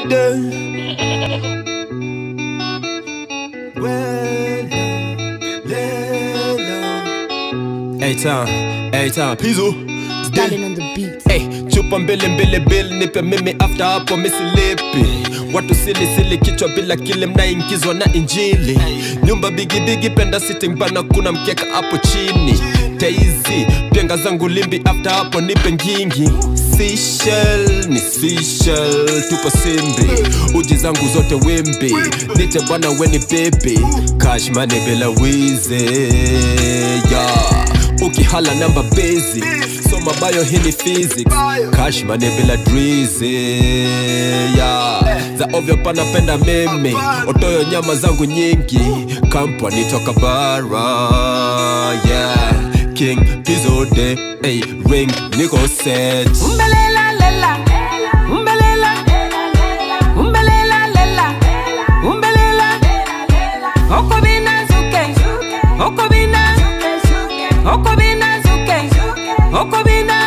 Lede. Hey town, hey town, Pizu. Darling on the beat. Hey, chupa mbili mbili bill nipe mimi after hapo misilipi watu sili sili kichwa bila kile mnaingizwa na injili nyumba bigi bigi penda sitting bana kuna mkeka hapo chini taizi penga zangu limbi after hapo nipe ngingi Seashell, ni Seashell, tupo simbi uji zangu zote wimbi nite bwana weni baby cash money bila wizi yeah ukihala namba bezi soma bayo hii ni physics cash money bila drizi yeah. za ovyo panapenda mimi otoyo nyama zangu nyingi kampani toka bara yeah. king pizode hey, ring niko set Umbelela lela. Umbelela. Umbelela lela. Umbelela. Okobina zuke. Okobina. Okobina zuke. Okobina.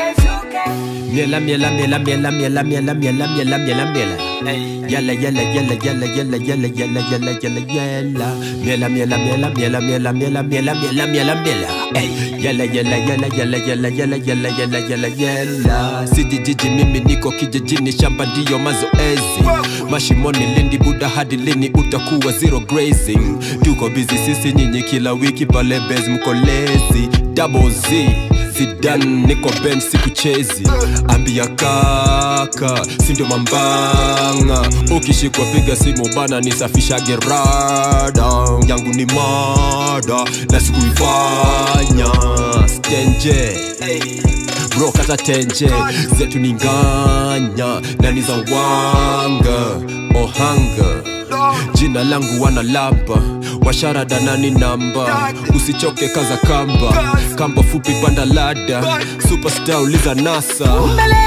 Miela miela miela miela miela miela miela miela miela miela Yala yala yala yala yala yala yala yala yala yala Miela miela miela miela miela miela miela miela miela miela Ey, Yala yala yala yala yala yala yala yala yala yala Siji jiji mimi niko kijijini shamba ndiyo mazoezi Mashimoni lindi buda hadi lini utakuwa zero grazing Tuko busy sisi nyinyi kila wiki pale base mkolezi Double Z Zidane niko bench sikuchezi ambia kaka sindio mambanga ukishikwa piga simu bana nisafisha gerada yangu ni mada na sikuifanya stenje bro kata tenje zetu ni nganya na ni za wanga ohanga jina langu wana lamba washarada nani namba usichoke kaza kamba kamba fupi panda lada superstar uliza nasa Umbelela